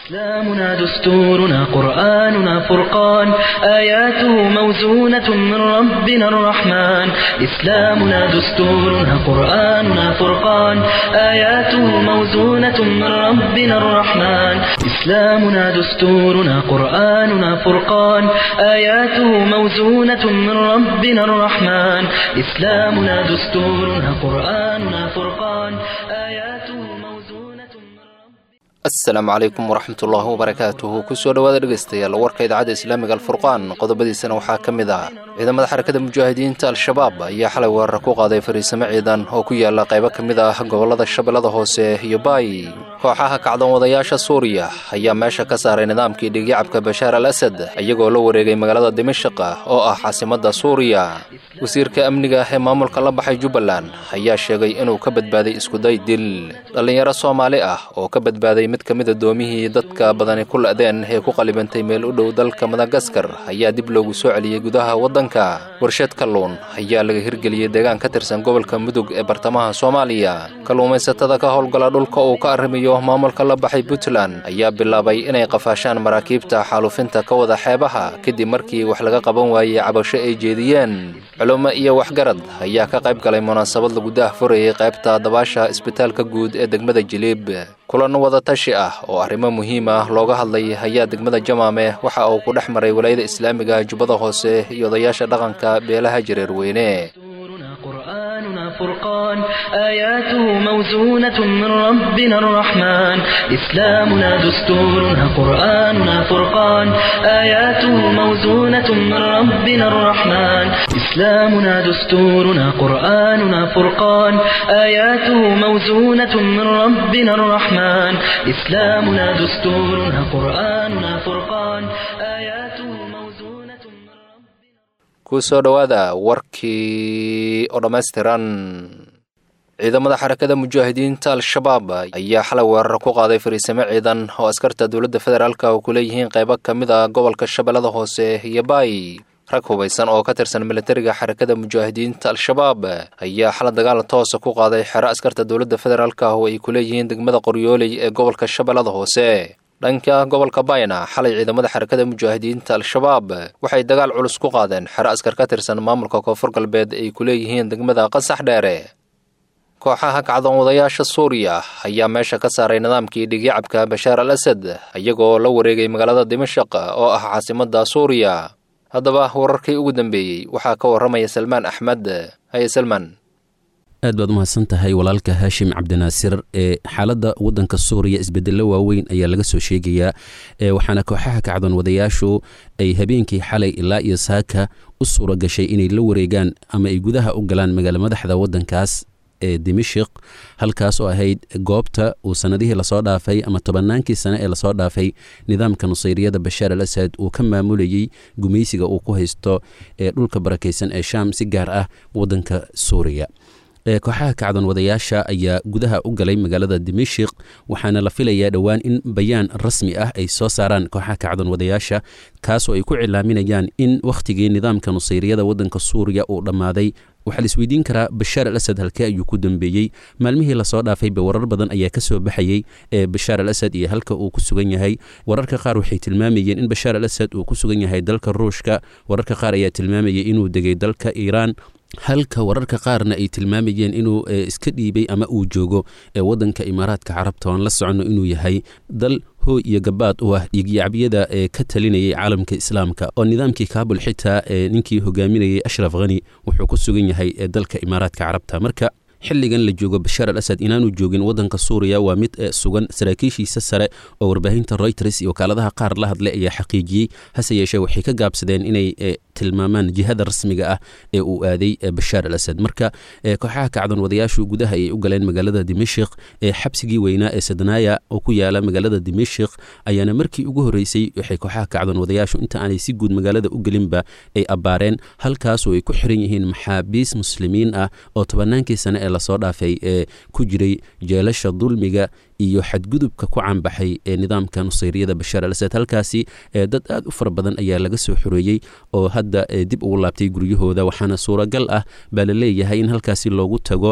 إسلامنا دستورنا قرآننا فرقان آياته موزونة من ربنا الرحمن إسلامنا دستورنا قرآننا فرقان آياته موزونة من ربنا الرحمن إسلامنا دستورنا قرآننا فرقان آياته موزونة من ربنا الرحمن إسلامنا دستورنا قرآننا فرقان آياته موزونة من ربنا asalaamu calaykum waraxmatullaahi wabarakaatuhu kusoo dhowaada dhegaystayaal warka idaacadda islaamiga alfurqaan qodobadiisana waxaa ka mid ah ciidamada xarakada mujaahidiinta al-shabaab ayaa xalay weerar ku qaaday fariisamo ciidan oo ku yaala qaybo ka mid ah gobollada shabeellada hoose iyo baay kooxaha kacdoon wadayaasha suuriya ayaa meesha ka saaray nidaamkii dhigyacabka bashaar al asad iyagoo la wareegay magaalada dimashaq oo ah caasimadda suuriya wasiirka amniga ee maamulka la baxay jubbaland ayaa sheegay inuu ka badbaaday iskuday dil dhallinyaro soomaali ah oo ka badbaaday mid ka mid adoomihii dadka badani ku la'deen ee ku qalibantay meel u dhow dalka madagaskar ayaa dib loogu soo celiyey gudaha waddanka warshad kalluun ayaa laga hirgeliyey deegaan ka tirsan gobolka mudug ee bartamaha soomaaliya kalluumaysatada ka howlgala dhulka uu ka arrimayo maamulka la baxay puntland ayaa bilaabay inay qafaashaan maraakiibta xaalufinta ka wada xeebaha kadib markii wax laga qaban waayey cabasho ay jeediyeen culummo iyo waxgarad ayaa ka qayb galay munaasabad lagu daah furayay qaybta dabaasha isbitaalka guud ee degmada jiliib kulan wadatashi ah oo arrimo muhiim ah looga hadlay ayaa degmada jamaame waxa uu ku dhex maray walaayada islaamiga jubbada hoose iyo odayaasha dhaqanka beelaha jareerweyne دستورنا قرآننا فرقان آياته موزونة من ربنا الرحمن إسلامنا دستورنا قرآننا فرقان آياته موزونة من ربنا الرحمن إسلامنا دستورنا قرآننا فرقان آياته موزونة من ربنا الرحمن إسلامنا دستورنا قرآننا فرقان آياته موزونة من ربنا kusoo dhowaada warkii oo dhammaystiran ciidamada xarakada mujaahidiinta al-shabaab ayaa xalay weerar ku qaaday fariisamo ciidan oo askarta dowladda federaalka oo ku leeyihiin qaybo ka mid a gobolka shabeellada hoose iyo baay rag hubaysan oo ka tirsan militariga xarakada mujaahidiinta al-shabaab ayaa xala dagaal toosa ku qaaday xero askarta dowladda federaalka oo ay ku leeyihiin degmada qoryooley ee gobolka shabeellada hoose dhanka gobolka bayna xalay ciidamada xarakada mujaahidiinta al-shabaab waxay dagaal culus ku qaadeen xero askar ka tirsan maamulka koonfur galbeed ay ku leeyihiin degmada qasax dheere kooxaha kacdoon wadayaasha suuriya ayaa meesha ka saaray nidaamkii dhigyacabka bashaar al asad iyagoo la wareegay magaalada dimashaq oo ah caasimadda suuriya haddaba wararkii ugu dambeeyey waxaa ka warramaya salmaan axmed haye salmaan aad baad umahadsan tahay walaalka haashim cabdinaasir ee xaaladda waddanka suuriya isbedello waaweyn ayaa laga soo sheegayaa waxaana kooxaha kacdoon wadayaashu ay habeenkii xalay ilaa iyo saaka u suura gashay inay la wareegaan ama ay gudaha u galaan magaalo madaxda waddankaas ee dimashik halkaas oo ahayd goobta uu sanadihii lasoo dhaafay ama tobannaankii sane ee lasoo dhaafay nidaamka nusayriyada bashaar al asad uu ka maamulayey gumaysiga uu ku haysto ee dhulka barakaysan ee shaam si gaar ah waddanka suuriya kooxaha kacdoon wadayaasha ayaa gudaha u galay magaalada dimashik waxaana la filayaa dhowaan in bayaan rasmi ah ay soo saaraan kooxaha kacdoon wadayaasha kaasoo ay ku cilaaminayaan in wakhtigii nidaamka nusayriyada waddanka suuriya uu dhammaaday waxaa la isweydiin karaa bashaar al asad halkee ayuu ku dambeeyey maalmihii lasoo dhaafayba warar badan ayaa ka soo baxayey ee bashaar al asad iyo halka uu ku sugan yahay wararka qaar waxay tilmaamayeen in bashaar al asad uu ku sugan yahay dalka ruushka wararka qaar ayaa tilmaamayay inuu degay dalka iiraan halka wararka qaarna ay tilmaamayeen inuu iska dhiibay ama uu joogo ee waddanka imaaraadka carabta oan la soconno inuu yahay dal hooy iyo gabaad u ah dhiigyacabyada ee ka talinayay caalamka islaamka oo nidaamkii kaabul xitaa ee ninkii hogaaminayay ashraf khani wuxuu ku sugan yahay ee dalka imaaraadka carabta marka xilligan la joogo bashaar al asad inaanu joogin waddanka suuriya waa mid sugan saraakiishiisa sare oo warbaahinta reuters iyo wakaaladaha qaar la hadlay ayaa xaqiijiyey hase yeeshee waxay ka gaabsadeen inay tilmaamaan jihada rasmiga ah ee uu aaday bashaar al asad marka kooxaha kacdoon wadayaashu gudaha ayay u galeen magaalada dimashik ee xabsigii weynaa ee sadnaaya oo ku yaala magaalada dimashik ayaana markii ugu horreysay waxay kooxaha kacdoon wadayaashu inta aanay si guud magaalada u gelinba ay abbaareen halkaasoo ay ku xiran yihiin maxaabiis muslimiin ah oo tobannaankii sane ee lasoo dhaafay ee ku jiray jeelasha dulmiga iyo xadgudubka ku caanbaxay ee nidaamka nusayriyada bashaar al asad halkaasi dad aad u fara badan ayaa laga soo xoreeyey oo hadda dib ugu laabtay guryahooda waxaana suuragal ah baa la leeyahay in halkaasi loogu tago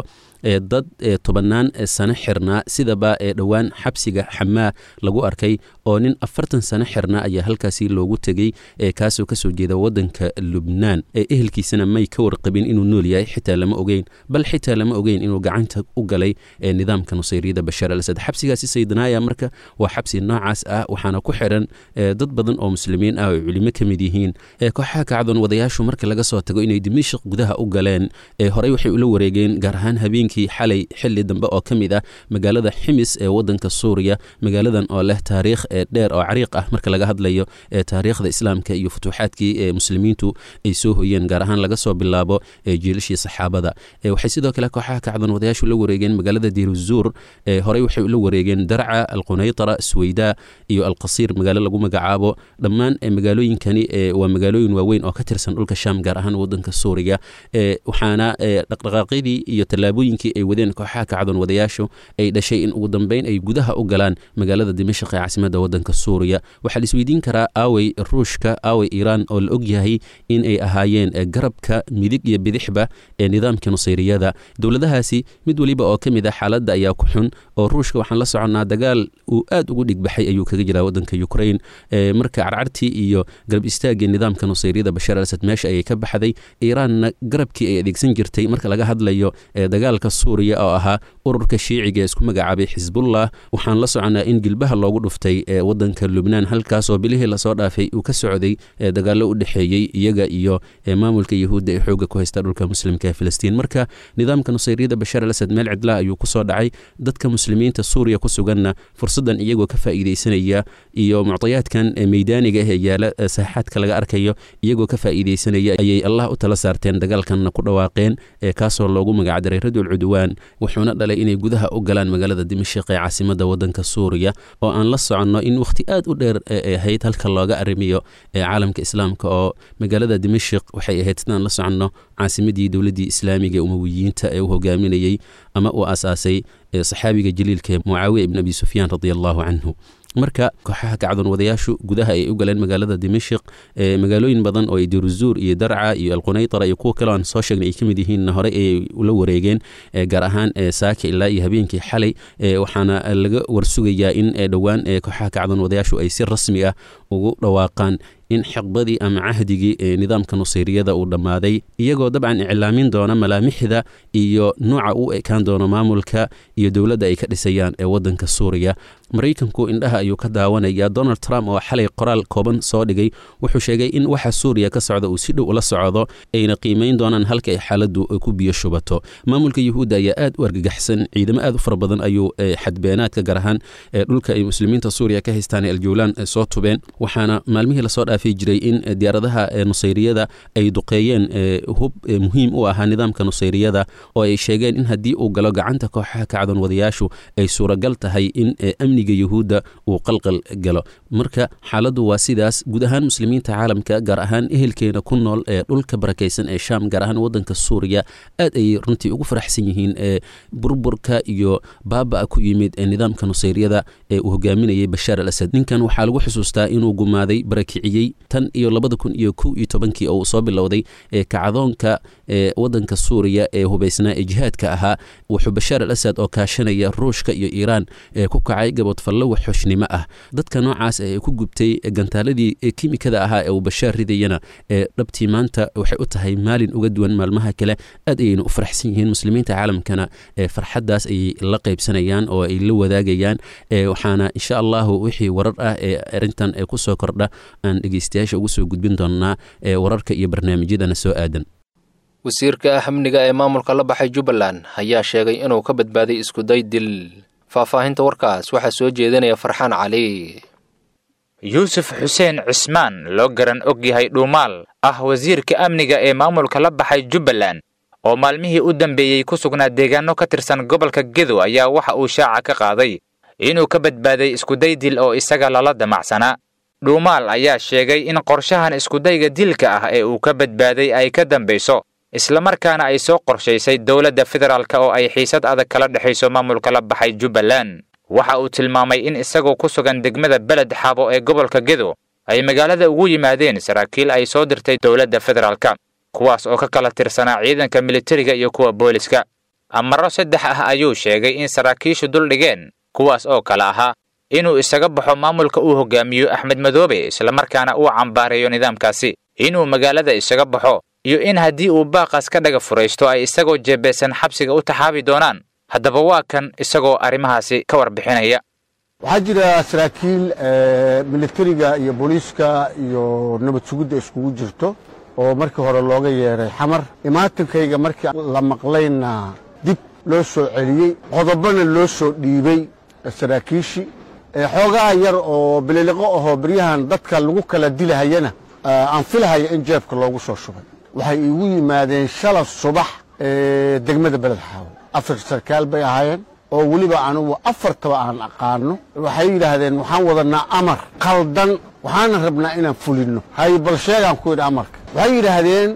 dad tobannaan sano xirnaa sidaba ee dhowaan xabsiga xamaa lagu arkay oo nin afartan sano xirnaa ayaa halkaasi loogu tegey kaasoo kasoo jeeda wadanka lubnaan ehelkiisana may ka warqabin inuu nool yahay xitaa lama ogeyn bal xitaa lama ogeyn inuu gacanta u galay nidaamka nusayriyada bashaar al asad xabsigaasi saydanaaya marka waa xabsi noocaas ah waxaana ku xiran dad badan oo muslimiin ah oo culimo ka mid yihiin kooxaha kacdoon wadayaashu marka laga soo tago inay dimashik gudaha u galeen horey waxay ula wareegeen gaar ahaan habeenkii xalay xili dambe oo ka mid ah magaalada ximis ee wadanka suuriya magaaladan oo leh taariikh dheer oo cariiq ah marka laga hadlayo taariikhda islaamka iyo futuuxaadkii ee muslimiintu ay soo hoyeen gaar ahaan laga soo bilaabo jiilashii saxaabada waxay sidoo kale kooxaha kacdoon wadayaashu la wareegeen magaalada diruzuur horey waxay ula wareegeen darca alqunaytara sweyda iyo alqasiir magaalo lagu magacaabo dhammaan magaalooyinkani waa magaalooyin waaweyn oo ka tirsan dhulka sham gaar ahaan wadanka suuriya waxaana dhaqdhaqaaqyadii iyo tallaabooyinkii ay wadeen kooxaha kacdoon wadayaashu ay dhashay in ugu dambeyn ay gudaha u galaan magaalada dimashaq ee caasimadda wadanka suuriya waxaa la isweydiin karaa aawey ruushka aawey iiraan oo la og yahay in ay ahaayeen garabka midig iyo bidixba ee nidaamka nusayriyada dowladahaasi mid weliba oo ka mid ah xaaladda ayaa ku xun oo ruushka waxaan la soconnaa dagaal uu aad ugu dhigbaxay ayuu kaga jiraa wadanka ukrain marka carcartii iyo garab istaagii nidaamka nusayriyada bashaar al asad meesha ayay ka baxday iiraanna garabkii ay adeegsan jirtay marka laga hadlayo dagaalka suuriya oo ahaa ururka shiiciga ee isku magacaabay xisbullah waxaan la soconnaa in gilbaha loogu dhuftay wadanka lubnaan halkaasoo bilihii lasoo dhaafay uu ka socday dagaallo u dhexeeyey iyaga iyo maamulka yahuudda ee xooga ku haysta dhulka muslimka ee filistiin marka nidaamka nusayriyada bashaar al asad meel cidlaha ayuu ku soo dhacay dadka muslimiinta suuriya ku suganna fursaddan iyagoo ka faa'iidaysanaya iyo muctayaadkan meydaaniga ah ee yaala saaxaadka laga arkayo iyagoo ka faa'iidaysanaya ayay allah u tala saarteen dagaalkanna ku dhawaaqeen kaasoo loogu magacdaray radul cudwaan wuxuuna dhalay inay gudaha u galaan magaalada dimashik ee caasimadda wadanka suuriya oo aan la soconno in wakhti aad u dheer ay ahayd halka looga arrimiyo caalamka islaamka oo magaalada dimashik waxay ahayd sidaan la soconno caasimadii dowladdii islaamiga ee umawiyiinta ee u hogaaminayey ama uu aasaasay saxaabiga jaliilka mucaawiya ibn abi sufyaan radi allahu canhu marka kooxaha kacdoon wadayaashu gudaha ay u galeen magaalada dimashik magaalooyin badan oo ay diruzuur iyo darca iyo alqunaytara iyo kuwa kale aan soo sheegnay ay ka mid yihiinna horey ayay ula wareegeen gaar ahaan saaka ilaa iyo habeenkii xalay waxaana laga warsugayaa in dhowaan kooxaha kacdoon wadayaashu ay si rasmi ah ugu dhawaaqaan in xiqbadii ama cahdigii ee nidaamka nusayriyada uu dhammaaday iyagoo dabcan iclaamin doona malaamixda iyo nuuca u ekaan doono maamulka iyo dowladda ay ka dhisayaan ee wadanka suuriya maraykanku indhaha ayuu ka daawanaya donald trump oo xalay qoraal kooban soo dhigay wuxuu sheegay in waxa suuriya ka socda uu si dhow ula socdo ayna qiimayn doonaan halka ay xaaladdu ku biyo shubato maamulka yuhuudda ayaa aad u argagaxsan ciidamo aad u fara badan ayuu xadbeenaadka gaar ahaan dhulka ay muslimiinta suuriya ka haystaan ee aljawlaan soo tubeen waxaana maalmihii lasoo dhaafay jiray in diyaaradaha nusayriyada ay duqeeyeen hub muhiim u ahaa nidaamka nusayriyada oo ay sheegeen in haddii uu galo gacanta kooxaha kacdoon wadayaashu ay suuragal tahay in amniga yuhuudda uu qalqal galo marka xaaladdu waa sidaas guud ahaan muslimiinta caalamka gaar ahaan ehelkeena ku nool ee dhulka barakaysan ee shaam gaar ahaan wadanka suuriya aad ayay runtii ugu faraxsan yihiin ee burburka iyo baaba ku yimid ee nidaamka nusayriyada ee uu hogaaminayay bashaar al asad ninkan waxaa lagu xusuustaa inuu gumaaday barakiciyey tan iyo labada kun iyo kow iyo tobankii oo uu soo bilowday ee kacdoonka ee wadanka suuriya ee hubaysnaa ee jihaadka ahaa wuxuu bashaar al asad oo kaashanaya ruushka iyo iiraan ee ku kacay gabodfallo waxxoshnimo ah dadka noocaas ee ku gubtay gantaaladii kimikada ahaa ee uu bashaar ridayana ee dhabtii maanta waxay u tahay maalin uga duwan maalmaha kale aad ayayna u faraxsan yihiin muslimiinta caalamkana ee farxaddaas ayay la qaybsanayaan oo ay la wadaagayaan waxaana insha allahu wixii warar ah ee arintan ee kusoo kordha aan dhegeystayaasha ugu soo gudbin doonaa ee wararka iyo barnaamijyadana soo aadan wasiirka amniga ee maamulka la baxay jubbaland ayaa sheegay inuu ka badbaaday iskuday dil faahfaahinta warkaas waxaa soo jeedinaya farxaan cali yuusuf xuseen cismaan loo garan og yahay dhuumaal ah wasiirka amniga ee maamulka la baxay jubbaland oo maalmihii u dambeeyey ku sugnaa deegaano ka tirsan gobolka gedo ayaa waxa uu shaaca ka qaaday inuu ka badbaaday iskuday dil oo isaga lala damacsanaa dhuumaal ayaa sheegay in qorshahan iskudayga dilka ah ee uu ka badbaaday ay ka dambayso islamarkaana ay soo qorshaysay dowladda federaalk oo ay xiisad adag kala dhexayso maamulka la baxay jubbaland waxa uu tilmaamay in isagoo ku sugan degmada beled xabo ee gobolka gedo ay magaalada ugu yimaadeen saraakiil ay soo dirtay dowladda federaalka kuwaas oo ka kala tirsanaa ciidanka militariga iyo kuwa booliska amaro saddex ah ayuu sheegay in saraakiishu dul dhigeen kuwaas oo kale ahaa inuu isaga baxo maamulka uu hogaamiyo axmed madoobe islamarkaana uu cambaareeyo nidaamkaasi inuu magaalada isaga baxo iyo in haddii uu baaqaas ka dhaga furaysto ay isagoo jeebeysan xabsiga u taxaabi doonaan haddaba waa kan isagoo arrimahaasi ka warbixinaya waxaa jira saraakiil militariga iyo booliiska iyo nabad sugidda iskugu jirto oo markii hore looga yeedhay xamar imaatankayga markii la maqlayna dib loo soo celiyey qodobana loo soo dhiibey saraakiishii xoogaa yar oo bililiqo ahoo beryahan dadka lagu kala dilahayana aan filahaya in jeebka loogu soo shubay waxay iigu yimaadeen shala subax degmada beled xaawo afar sarkaal bay ahaayeen oo weliba anugu afartaba aan aqaano waxay yidhaahdeen waxaan wadanaa amar qaldan waxaana rabnaa inaan fulinno hay bal sheegaan ku yidhi amarka waxay yidhaahdeen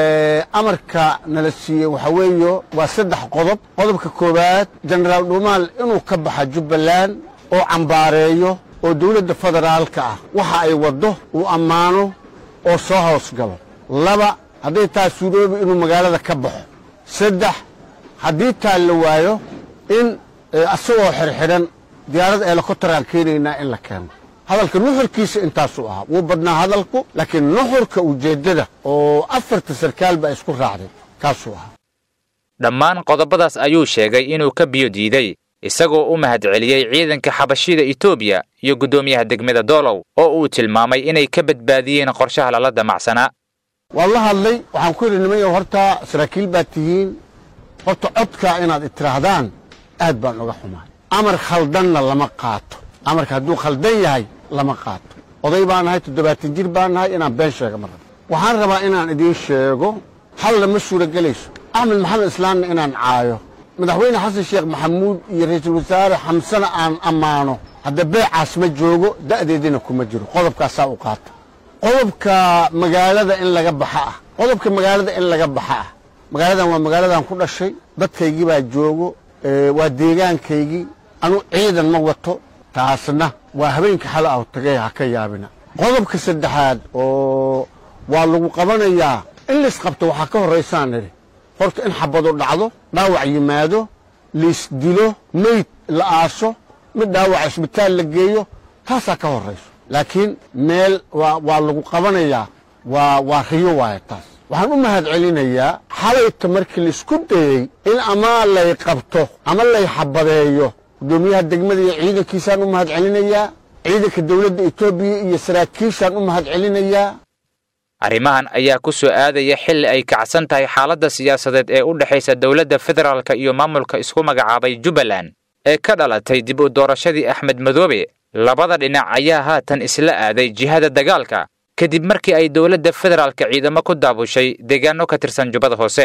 amarka nala siiyey waxa weeyo waa saddex qodob qodobka koowaad jenaraal dhuumaal inuu ka baxa jubbaland oo cambaareeyo oo dowladda federaalka ah waxa ay waddo uu ammaano oo soo hoos galo laba hadday taa suuroobi inuu magaalada ka baxo saddex haddii taa la waayo in asagoo xirxidhan diyaarad helikobtaraan keenaynaa in la keeno hadalka nuxurkiisa intaasuu ahaa wuu badnaa hadalku laakiin nuxurka ujeeddada oo afarta sarkaal baa isku raacday kaasuu ahaa dhammaan qodobadaas ayuu sheegay inuu ka biyo diiday isagoo u mahadceliyey ciidanka xabashida etoobiya iyo guddoomiyaha degmada doolow oo uu tilmaamay inay ka badbaadiyeen qorshaha lala damacsanaa waan la hadlay waxaan ku yidhi nimanyo horta saraakiil baad tihiin horta codkaa inaad itiraahdaan aad baan uga xumaay amar khaldanna lama qaato amarka hadduu khaldan yahay lama qaato oday baan nahay toddobaatan jir baan nahay inaan been sheega ma rabo waxaan rabaa inaan idiin sheego halla ma suuragelayso axmed maxamed islaamna inaan caayo madaxweyne xasan sheekh maxamuud iyo ra'iisul wasaare xamsana aan ammaano hadda beecaas ma joogo da'deedina kuma jiro qodobkaasaa u qaata qodobka magaalada in laga baxa ah qodobka magaalada in laga baxa ah magaaladan waa magaaladan ku dhashay dadkaygii baa joogo waa deegaankaygii anu ciidan ma wato taasna waa habeenka xala ah tagay ha ka yaabina qodobka saddexaad oo waa lagu qabanayaa in laisqabto waxaa ka horraysaan nidhi horta in xabadu dhacdo dhaawac yimaado laisdilo meyd la aaso mid dhaawac isbitaal la geeyo taasaa ka horrayso laakiin meel waa lagu qabanayaa waa riyo waaya taas waxaan u mahad celinayaa xalayta markii laisku dayey in ama lay qabto ama lay xabadeeyo guddoomiyaha degmada iyo ciidankiisaan u mahad celinayaa ciidanka dowladda etoobiya iyo saraakiishaan u mahad celinayaa arrimahan ayaa ku soo aadaya xilli ay kacsan tahay xaaladda siyaasadeed ee u dhexaysa dowladda federaalka iyo maamulka isku magacaabay jubbaland ee ka dhalatay dib u doorashadii axmed madoobe labada dhinac ayaa haatan isla aaday jihada dagaalka kadib markii ay dowladda federaalka ciidamo ku daabushay deegaano ka tirsan jubbada hoose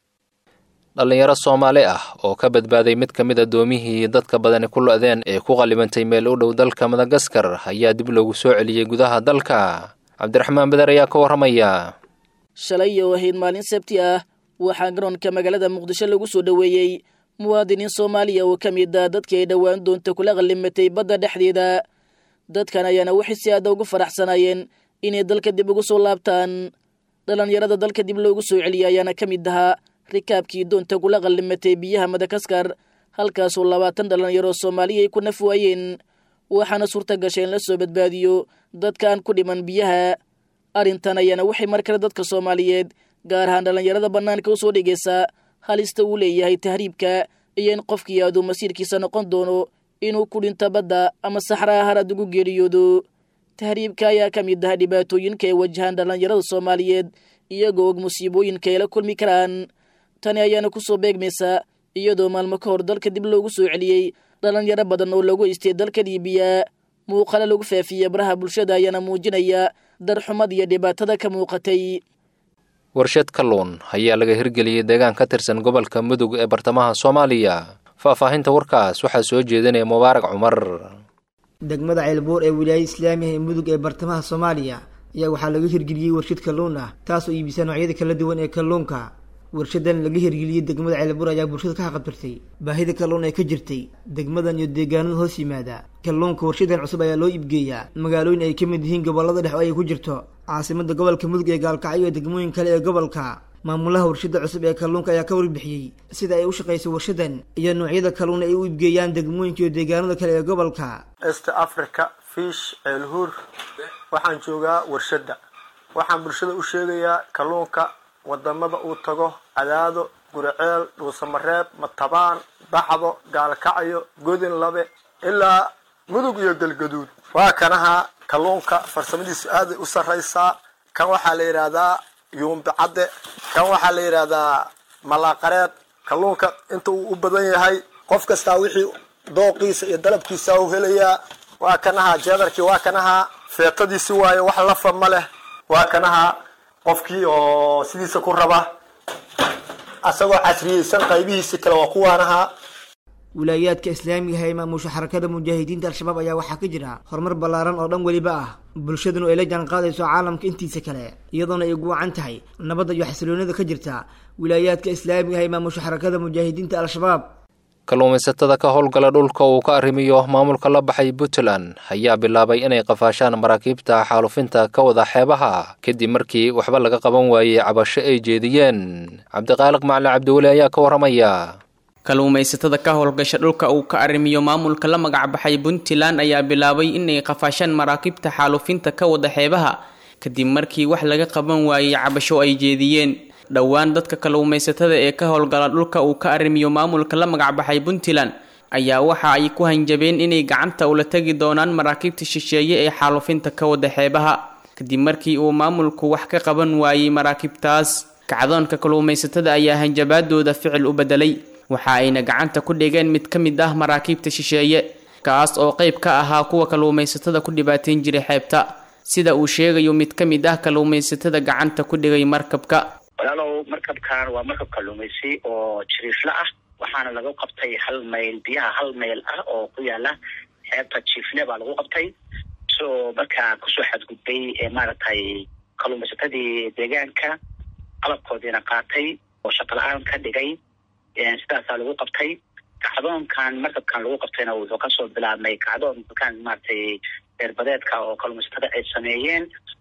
dhallinyaro soomaali ah oo ka badbaaday mid ka mid a doomihii dadka badani ku lo-deen ee ku qallibantay meel u dhow dalka madagaskar ayaa dib loogu soo celiyey gudaha dalka cabdiraxmaan beder ayaa ka warramaya shalay oo ahayd maalin sabti ah waxaa garoonka magaalada muqdisho lagu soo dhoweeyey muwaadiniin soomaaliya oo ka mid a dadkii ay dhowaan doonta kula qallimatay badda dhexdeeda dadkan ayaana waxay si aada ugu faraxsanaayeen inay dalka dib ugu soo laabtaan dhallinyarada dalka dib loogu soo celiyay ayaana ka mid ahaa rikaabkii doonta kula qallimatay biyaha madagaskar halkaasoo labaatan dhallinyaro soomaaliya ay ku naf waayeen waxaana suurta gashay in la soo badbaadiyo dadkaan ku dhiman biyaha arrintan ayaana waxay mar kale dadka soomaaliyeed gaar ahaan dhallinyarada bannaanka u soo dhigaysa halista uu leeyahay tahriibka iyo in qofkii aaduu masiirkiisa noqon doono inuu ku dhinto badda ama saxraa harad ugu geeriyoodo tahriibka ayaa ka mid ah dhibaatooyinka ay wajahaan dhallinyarada soomaaliyeed iyagoo og musiibooyinka ay la kulmi karaan tani ayaana ku soo beegmaysa iyadoo maalmo ka hor dalka dib loogu soo celiyey dhallinyaro badan oo lagu istay dalka liibiya muuqale lagu faafiya baraha bulshada ayaana muujinaya darxumad iyo dhibaatada ka muuqatay warshad kalluun ayaa laga hirgeliyey deegaan ka tirsan gobolka mudug ee bartamaha soomaaliya faahfaahinta warkaas waxaa soo jeedinaya mubaarak cumar degmada ceelboor ee wilaayada islaamiga ee mudug ee bartamaha soomaaliya ayaa waxaa laga hirgeliyey warshad kalluun ah taasoo iibisa noocyada kala duwan ee kalluunka warshadan laga hirgeliyey degmada ceelbuur ayaa bulshada ka haqabtirtay baahida kalluun ee ka jirtay degmadan iyo deegaanada hoos yimaada kalluunka warshadan cusub ayaa loo iibgeeyaa magaalooyin ay ka mid yihiin gobolada dhex oo ay ku jirto caasimada gobolka mudug ee gaalkacyo iyo degmooyin kale ee gobolka maamulaha warshada cusub ee kalluunka ayaa ka warbixiyey sida ay u shaqayso warshadan iyo noocyada kalluun ay u iibgeeyaan degmooyinka iyo deegaanada kale ee gobolka est africa fish ceelhuur waxaan joogaa warshadda waxaan bulshada u sheegayaa kalluunka wadamada uu tago cadaado guriceel dhuusamareeb matabaan baxdo gaalkacyo godin labe ilaa mudug iyo galgaduud waa kanaha kalluunka farsamadiisu aaday u sarraysaa kan waxaa la yidhaahdaa yuumbicadde kan waxaa la yidhaahdaa malaaqareed kalluunka inta uu u badan yahay qof kastaa wixii dooqiisa iyo dalabkiisa u helayaa waa kanaha jeedarkii waa kanaha feetadiisi waayo wax lafa ma leh waa kanaha qofkii oo sidiisa ku raba asagoo casriyeysan qaybihiisi kale waa kuwaanaha wilaayaadka islaamiga ee maamusha xarakada mujaahidiinta al-shabaab ayaa waxaa ka jira horumar ballaaran oo dhan weliba ah bulshaduna ay la jaan qaadayso caalamka intiisa kale iyadoona ay guwacan tahay nabadda iyo xasiloonida ka jirta wilaayaadka islaamiga ee maamusha xarakada mujaahidiinta al-shabaab kalluumaysatada ka howlgala dhulka uu ka arrimiyo maamulka la baxay puntland ayaa bilaabay inay qafaashaan maraakiibta xaalufinta ka wada xeebaha kadib markii waxba laga qaban waayey cabasho ay jeediyeen cabdiqaaliq macalin cabdiweli ayaa ka warramaya kalluumaysatada ka howlgasha dhulka uu ka arrimiyo maamulka la magac baxay puntland ayaa bilaabay inay qafaashaan maraakiibta xaalufinta ka wada xeebaha kadib markii wax laga qaban waayey cabasho ay jeediyeen dhowaan dadka kalluumaysatada ee ka howlgala dhulka uu ka arrimiyo maamulka la magac baxay puntland ayaa waxa ay ku hanjabeen inay gacanta ula tegi doonaan maraakiibta shisheeye ee xaalufinta ka wada xeebaha kadib markii uu maamulku wax ka qaban waayey maraakiibtaas kacdoonka kalluumaysatada ayaa hanjabaadooda ficil u bedelay waxa ayna gacanta ku dhigeen mid ka mid ah maraakiibta shisheeye kaas oo qayb ka ahaa kuwa kalluumaysatada ku dhibaateyn jiray xeebta sida uu sheegayo mid ka mid ah kalluumaysatada gacanta ku dhigay markabka walaalow markabkan waa markab kalluumaysi oo jiriifle ah waxaana lagu qabtay hal mayl biyaha hal mayl ah oo ku yaala xeebta jiifle baa lagu qabtay so markaa kusoo xadgudbay maaragtay kalluumaysatadii deegaanka qalabkoodiina qaatay oo shaqala-aan ka dhigay sidaasaa lagu qabtay kacdoonkan markabkan lagu qabtayna wuxuu kasoo bilaabmay kacdoon kan maaragtay beerbadeedka oo kalluumaysatada ay sameeyeen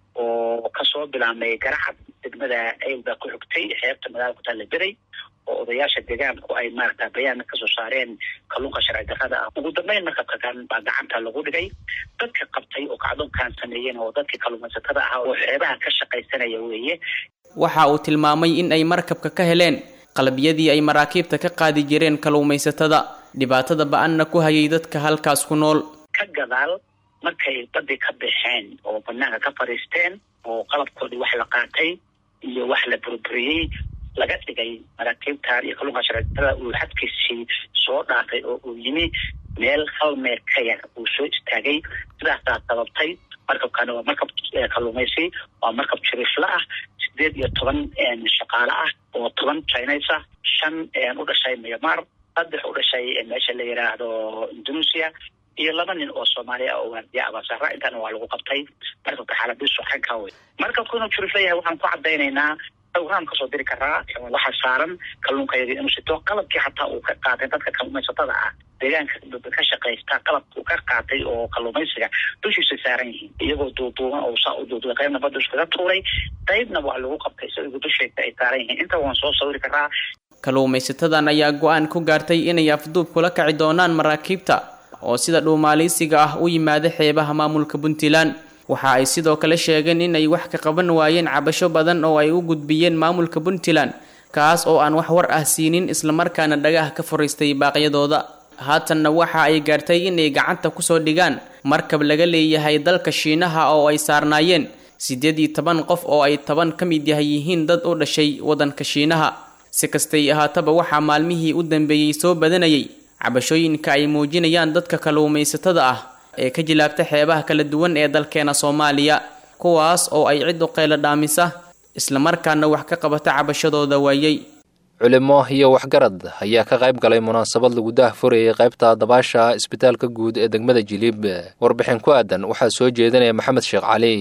oo kasoo bilaabmay garacad degmada ayl baa ku xigtay xeebta magaalada ku taalla beray oo odayaasha deegaanku ay maaragta bayaan kasoo saareen kalluunka sharci darrada ah ugu dambeyn markabka kan baa gacanta lagu dhigay dadka qabtay oo kacdoonkan sameeyeen oo dadkii kalluumaysatada ahaa oo xeebaha ka shaqaysanaya weeye waxa uu tilmaamay in ay markabka ka heleen qalabiyadii ay maraakiibta ka qaadi jireen kalluumaysatada dhibaatada ba-anna ku hayay dadka halkaas ku nool ka gadaal markay badii ka baxeen oo banaanka ka fadhiisteen oo qalabkoodii wax la qaatay iyo wax la burburiyey laga dhigay maraakiibtan iyo kalluunka sharcidarada uu xadkiisii soo dhaafay oo uu yimi meel hal meel ka yar uu soo istaagay sidaasaa sababtay markabkani waa markab kalluumaysi waa markab jiriifla ah sideed iyo toban shaqaale ah oo toban chines ah shan u dhashay myanmar saddex u dhashay meesha la yiraahdo indonesia iyo laba nin oo soomaaliya ah oo waardiya abaasara intaana waa lagu qabtay markabka xaaladiisu xagka wey markabku inuu jiriifla yahay waxaan ku cadaynaynaa waan kasoo diri karaa waxaa saaran kalluunkayagi inuu sito qalabkii xataa uu ka qaatay dadka kalluumaysatada ah deegaanka ka shaqaysta qalabka uu ka qaatay oo kalluumaysiga dushiisa saaran yihiin iyagoo duuduuban oo saa u duuduubay qaybna badda iskaga tuuray qaybna waa lagu qabtay isagoo dusheeda ay saaran yihiin inta waan soo sawiri karaa kalluumaysatadan ayaa go-aan ku gaartay inay afduub kula kaci doonaan maraakiibta oo sida dhuumaaliysiga ah u yimaada xeebaha maamulka puntland waxa ay sidoo kale sheegeen inay wax ka qaban waayeen cabasho badan oo ay u gudbiyeen maamulka puntland kaas oo aan wax war ah siinin islamarkaana dhagaha ka fariistay baaqyadooda haatanna waxa ay gaartay inay gacanta kusoo dhigaan markab laga leeyahay dalka shiinaha oo ay saarnaayeen siddeed iyo toban qof oo ay toban ka mid yahay yihiin dad u dhashay waddanka shiinaha si kastay ahaataba waxaa maalmihii u dambeeyey soo badanayay cabashooyinka ay muujinayaan dadka kalluumaysatada ah ee ka jilaabta xeebaha kala duwan ee dalkeena soomaaliya kuwaas oo ay cid u qeylo dhaamisa islamarkaana wax ka qabata cabashadooda waayey culimo iyo waxgarad ayaa ka qayb galay munaasabad lagu daah furayay qaybta dabaasha isbitaalka guud ee degmada jiliib warbixin ku aadan waxaa soo jeedinaya maxamed sheekh cali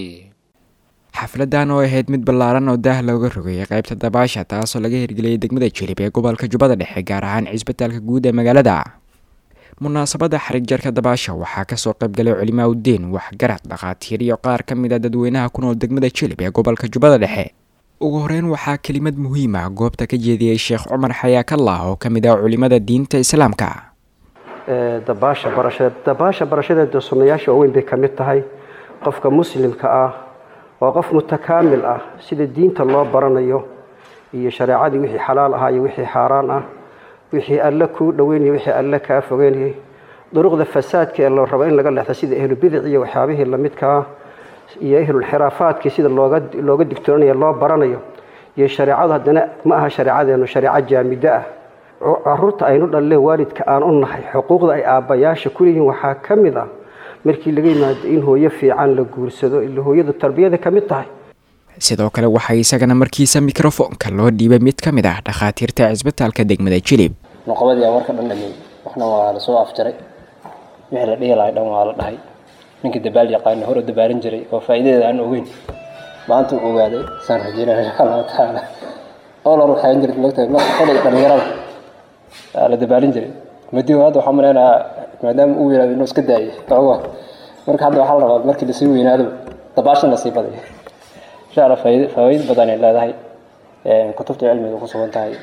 xafladan oo ahayd mid ballaaran oo daah looga rogayay qaybta dabaasha taasoo laga hirgeliyay degmada jilib ee gobolka jubbada dhexe gaar ahaan cisbitaalka guud ee magaalada munaasabada xarig jarka dabaasha waxaa kasoo qaybgalay culimaa udiin waxgarad dhakhaatiir iyo qaar ka mid a dadweynaha ku nool degmada jilib ee gobolka jubbada dhexe ugu horeyn waxaa kelimad muhiim ah goobta ka jeediyey sheekh cumar xayaakallah oo ka mid ah culimada diinta islaamka dabaasha barashadeed dabaasha barashadeeda sunnayaasha waaweyn bay ka mid tahay qofka muslimka ah waa qof mutakaamil ah sida diinta loo baranayo iyo shareecadii wixii xalaal ahaa iyo wixii xaaraan ah wixii alle kuu dhoweynaya wixii alle kaa fogeynayay duruqda fasaadka ee la rabo in laga leexdo sida ahlubidic iyo waxyaabihii lamidkaa iyo ahlulxiraafaadkii sida looga looga digtoonayo loo baranayo iyo shareecadu haddana ma aha shareecadeenu shareeco jaamido ah caruurta aynu dhalle waalidka aan u nahay xuquuqda ay aabbayaasha ku leeyihiin waxaa ka mid ah markii laga yimaado in hooyo fiican la guursado ila hooyadu tarbiyada ka mid tahay sidoo kale waxaa isagana markiisa mikrofoonka loo dhiibay mid ka mid ah dhakhaatiirta cisbitaalka degmada jilib noqobadii aan warka dhan dhameeyey waxna waa lasoo afjaray wixii la dhihi lahay dhan waa la dhahay ninkii dabaal yaqaana hore dabaalin jiray oo faa'iidadeeda aan ogeyn maanta uu ogaaday saan rajeynaya insha allahu tacaala oo la ruxayn jiray lagtahay xilliga dhalinyarada la dabaalin jiray madiho hadda waxaa malaynayaa maadaama uu yiraahdo inuu iska daayay ogo marka hadda waxaa la rabaa markii lasii weynaado dabaashan lasii baday insha allah faa'iido faa'iido badan ay leedahay kutubta cilmiga ku sugan tahay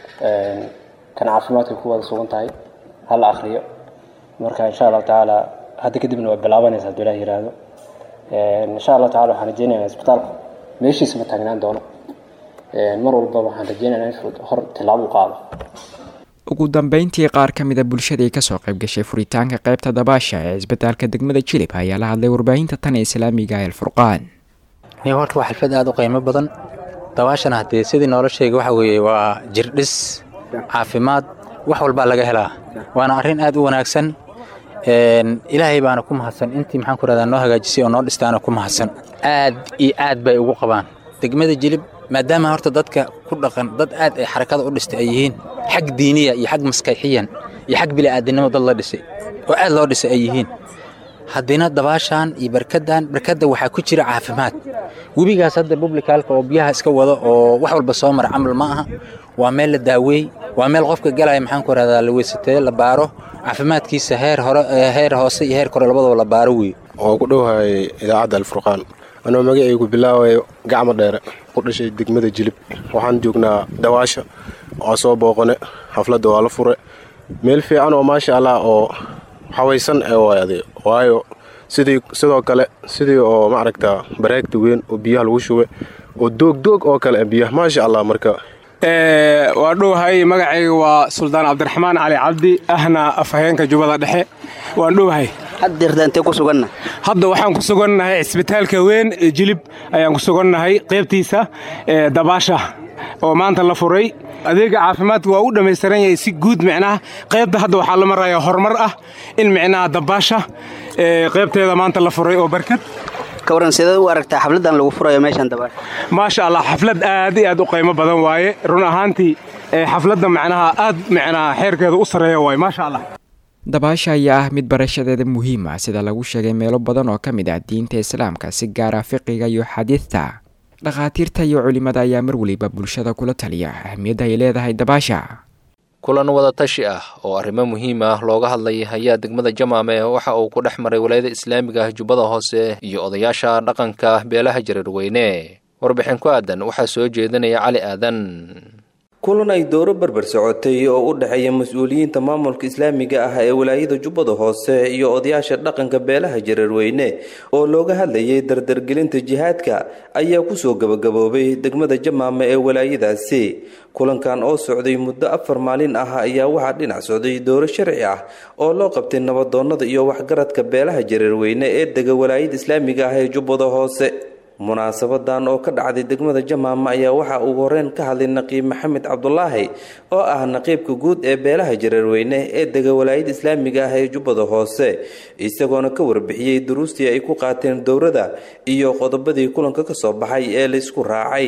kan caafimaadka ku wada sugan tahay ha la akhriyo marka insha allahu tacaala hadda kadibna waa bilaabanaysa hadduu ilaah yiraahdo insha allahu tacala waxaan rajeynayaa isbitaalku meeshiisa ma taagnaan doono mar walba waxaan rajeynayaa in hor tilaabo u qaado ugu dambeyntii qaar ka mid a bulshadii kasoo qayb gashay furitaanka qaybta dabaasha ee cisbitaalka degmada jilib ayaa la hadlay warbaahinta tan ee islaamiga ee alfurqaan niyo horta waa xalfad aada u qiimo badan dabaashana haddee sidii noloshayga waxa weeye waa jirdhis caafimaad wax walbaa laga helaa waana arrin aad u wanaagsan ilaahay baana ku mahadsan intii maxaan ku rahdaa noo hagaajisay oo noo dhistaana ku mahadsan aad iyo aad bay ugu qabaan degmada jilib maadaama horta dadka ku dhaqan dad aad ay xarakada u dhistay ay yihiin xag diiniya iyo xag maskaxiyan iyo xag bili'aadinimo dad la dhisay oo aad loo dhisay ay yihiin haddina dabaashaan iyo barkaddan barkadda waxaa ku jira caafimaad webigaas hadda publicaalka oo biyaha iska wado oo wax walba soo mara camal ma aha waa meel la daaweey waa meel qofka galaya maxaan ku rahdaa la weysatee la baaro caafimaadkiisa heer hore heer hoose iyo heer kore labadaba la baaro wey oo ku dhowahay idaacadda alfurqaan anoo magacaygu bilaabayo gacmo dheere ku dhashay degmada jilib waxaan joognaa dawaasha waa soo booqane xafladda waa la fure meel fiican oo maasha allah oo xawaysan ee waade waayo sidii sidoo kale sidii oo maaragta bareegta weyn oo biyaha lagu shube oo doogdoog oo kale biyaha maasha allah marka waa dhowahay magacayga waa suldaan cabdiraxmaan cali cabdi ahna afhayeenka jubbada dhexe waan dhowahay hadda waxaan ku sugannahay cisbitaalka weyn ee jilib ayaan ku sugannahay qaybtiisa dabaasha oo maanta la furay adeega caafimaadka waa u dhammaystiran yahay si guud micnaha qaybta hadda waxaa la maraya horumar ah in micnaha dabaasha qaybteeda maanta la furay oo barkad kawaran sideed u aragtaa xafladan lagu furayo meeshan dabaasha maasha allah xaflad aad iyo aad u qiimo badan waaye run ahaantii xafladda macnaha aad micnaha xeerkeeda u sarreeya waaye maasha allah dabaasha ayaa ah mid barashadeeda muhiim ah sida lagu sheegay meelo badan oo ka mid ah diinta islaamka si gaara fiqiga iyo xadiidta dhakhaatiirta iyo culimmada ayaa mar weliba bulshada kula taliya ahmiyadda ay leedahay dabaasha kulan wada tashi ah oo arrimo muhiim ah looga hadlay ayaa degmada jamaame waxa uu ku dhex maray walaayada islaamiga ah jubbada hoose iyo odayaasha dhaqanka beelaha jareerweyne warbixin ku aadan waxaa soo jeedinaya cali aadan kulan ay dooro berber socotay oo u dhexeeya mas-uuliyiinta maamulka islaamiga ah ee walaayada jubbada hoose iyo odayaasha dhaqanka beelaha jareerweyne oo looga hadlayay dardargelinta jihaadka ayaa kusoo gabagaboobay degmada jamaame ee walaayadaasi kulankan oo socday muddo afar maalin ah ayaa waxaa dhinac socday dooro sharci ah oo loo qabtay nabadoonnada iyo waxgaradka beelaha jareerweyne ee dega walaayada islaamiga ah ee jubbada hoose munaasabadan oo ka dhacday degmada jamaama ayaa waxaa ugu horeyn ka hadlay naqiib maxamed cabdulaahi oo ah naqiibka guud ee beelaha jareerweyne ee dega walaayada islaamiga ah ee jubbada hoose isagoona ka warbixiyey duruustii ay ku qaateen dowrada iyo qodobadii kulanka ka soo baxay ee laysku raacay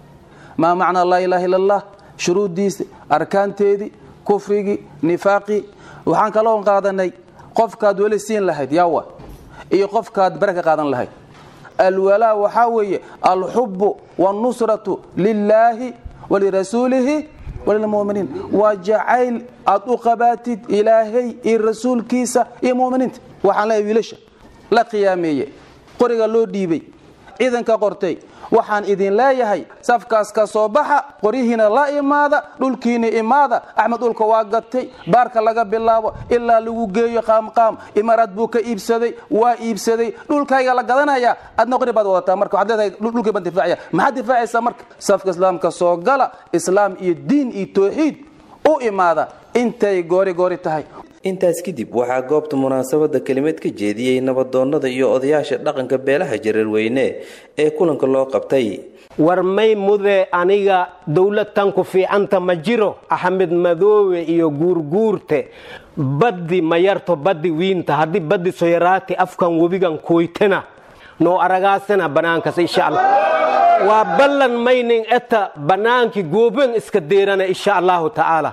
maa macnaa laa ilaaha illa allah shuruuddiisi arkaanteedii kufrigii nifaaqii waxaan kaloo qaadanay qofkaad weli siin lahayd yaawa iyo qofkaad bare ka qaadan lahayd alwalaa waxaa weeye alxubu wاlnusratu lilaahi walirasuulihi walilmuminiin waa jacayl aad u qabaatid ilaahay iyo rasuulkiisa iyo muminiinta waxaan leeyahay wiilasha la qiyaameeye qoriga loo dhiibay ciidanka qortay waxaan idin leeyahay safkaas ka soo baxa qoryihiina la imaada dhulkiina imaada axmed dhulka waa gatay baarka laga bilaabo ilaa lagu geeyo qaamqaam imaaraad buu ka iibsaday waa iibsaday dhulkayga la gadanaya adna qori baad wadataa marka waxaad leedahay dhulkii baan difaacaya maxaad difaacaysaa marka safka islaamka soo gala islaam iyo diin iyo tawxiid u imaada intay goori goori tahay intaas kadib waxaa goobta munaasabada kelimad ka jeediyey nabadoonnada iyo odayaasha dhaqanka beelaha jareerweyne ee kulanka loo qabtay war may mude aniga dowladtan ku fiicanta ma jiro axmed madoowe iyo guurguurte baddi ma yarto baddi wiinta haddii baddi soyaraati afkan webigan kuytena noo aragaasana banaankas insha allah waa ballan maynin eta bannaankii gooben iska deerana insha allahu tacaala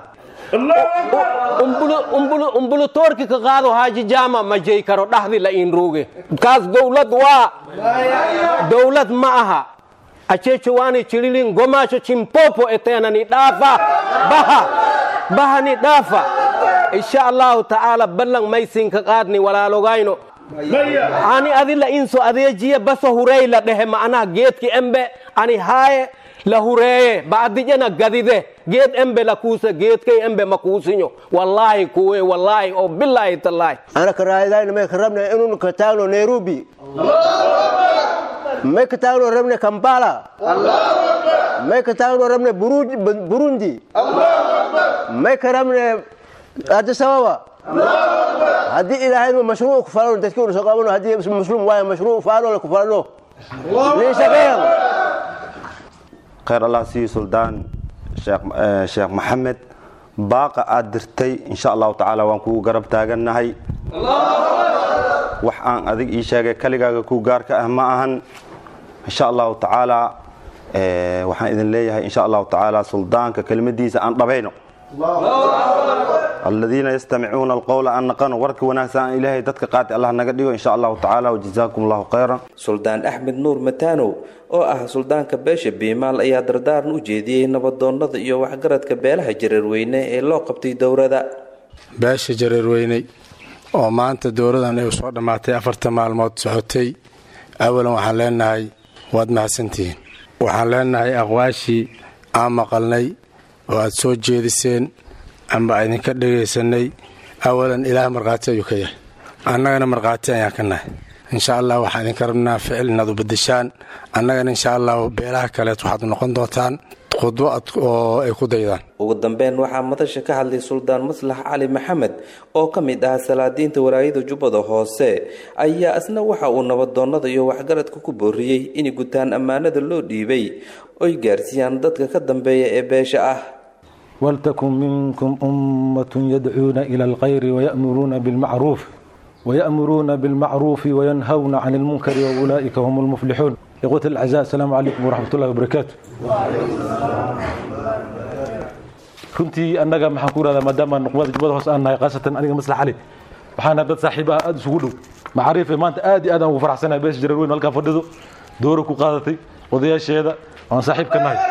umbulutoorki ka qaado haaji jaama ma jey karo dhaxdi la inruuge kaas dowlad waa dowlad ma aha achechowaani chililin gomaasho chimpopo eteenani dhaafa baha bahani dhaafa insha allahu tacaala ballan maysinka qaadni walaalogayno ani adila inso adeejiye basa hurey la dhehe ma'anaha geedki embe ani haaye la hureeye ba'dijana gadide geed embe la kuuse geedkay embe ma kuusinyo wallaahi kuwe wallaahi oo bilaahi tallaahi ana karaayadayna may ka rabna inun ka taagno nairobi may ka taagno rabne kampala may ka taagno rabne burundi may ka rabne addis ababa haddii ilaahayma mashruuc ku falano dadkii una soo qabano haddii muslim waayo mashruuc faano ku falano nin shaqeeyan khayr allah siiyo suldaan sheekh maxamed baaqa aad dirtay insha allahu tacaala waan kugu garab taagannahay wax aan adig ii sheegay kaligaaga ku gaarka ah ma ahan insha allahu tacaala waxaan idin leeyahay insha allahu tacaala suldaanka kelimadiisa aan dhabayno aladiina yastamicuuna alqowla an naqano warka wanaagsan aan ilaahay dadka qaati allah naga dhigo insha allahu tacaala wajazaakum allahu khayran suldaan axmed nuur mataanow oo ah suldaanka beesha biimaal ayaa dardaaran u jeediyey nabadoonnada iyo waxgaradka beelaha jareerweyne ee loo qabtay dowrada beesha jareerweyney oo maanta dowradan ay soo dhammaatay afarta maalmood socotay awalan waxaan leenahay waad mahadsantihiin waxaan leenahay aqwaashii aan maqalnay oo aad soo jeediseen amba idinka dhegaysanay awalan ilaah markhaati ayuu ka yahay annagana markhaati ayaan ka nahay insha allah waxaan idinka rabnaa ficil inaad u bedeshaan annagana insha allah beelaha kaleet waxaad noqon doontaan khudbo oo ay ku daydaan ugu dambeyn waxaa madasha ka hadlay suldaan maslax cali maxamed oo ka mid ah salaadiinta walaayada jubbada hoose ayaa isna waxa uu nabadoonnada iyo waxgaradka ku booriyey inay gutaan ammaanada loo dhiibay oy gaarsiiyaan dadka ka dambeeya ee beesha ah ولتكن منكم أمة يدعون إلى الخير ويأمرون بالمعروف ويأمرون بالمعروف وينهون عن المنكر وأولئك هم المفلحون إخوة الأعزاء السلام عليكم ورحمة الله وبركاته runtii annaga maxaan ku irahdaa maadaama nuqbada jubbada hoos aan nahay khaasatan aniga maslax cali waxaana dad saaxiib ah aada isugu dhow macaariife maanta aad iyo aad aan ugu faraxsanahay beesha jareer weyn halkaa fadhido doora ku qaadatay odayaasheeda aan saaxiib ka nahay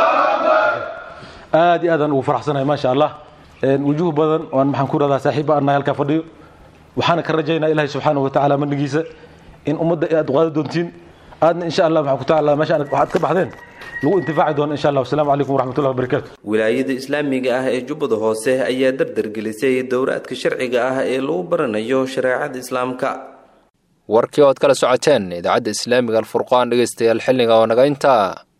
aad iyo aadaan ugu faraxsanahay maasha allah wujuh badan waan maxaan ku irahdaa saaxiib aan nahay halkaa fadhiyo waxaana ka rajaynaa ilaahay subxaanahu watacaala mandhigiisa in ummadda aad qaadi doontiin aadna insha allah maxaan ku tacaala meesha waxaad ka baxdeen lagu intifaaci doono insha allah wasalaamu calaykum waraxmatullahi wabarakaatu wilaayada islaamiga ah ee jubbada hoose ayaa dardargelisay dowraadka sharciga ah ee lagu baranayo shareecada islaamka warkii ood kala socoteen idaacadda islaamiga alfurqaan dhegaystayaal xilliga oo naga intaa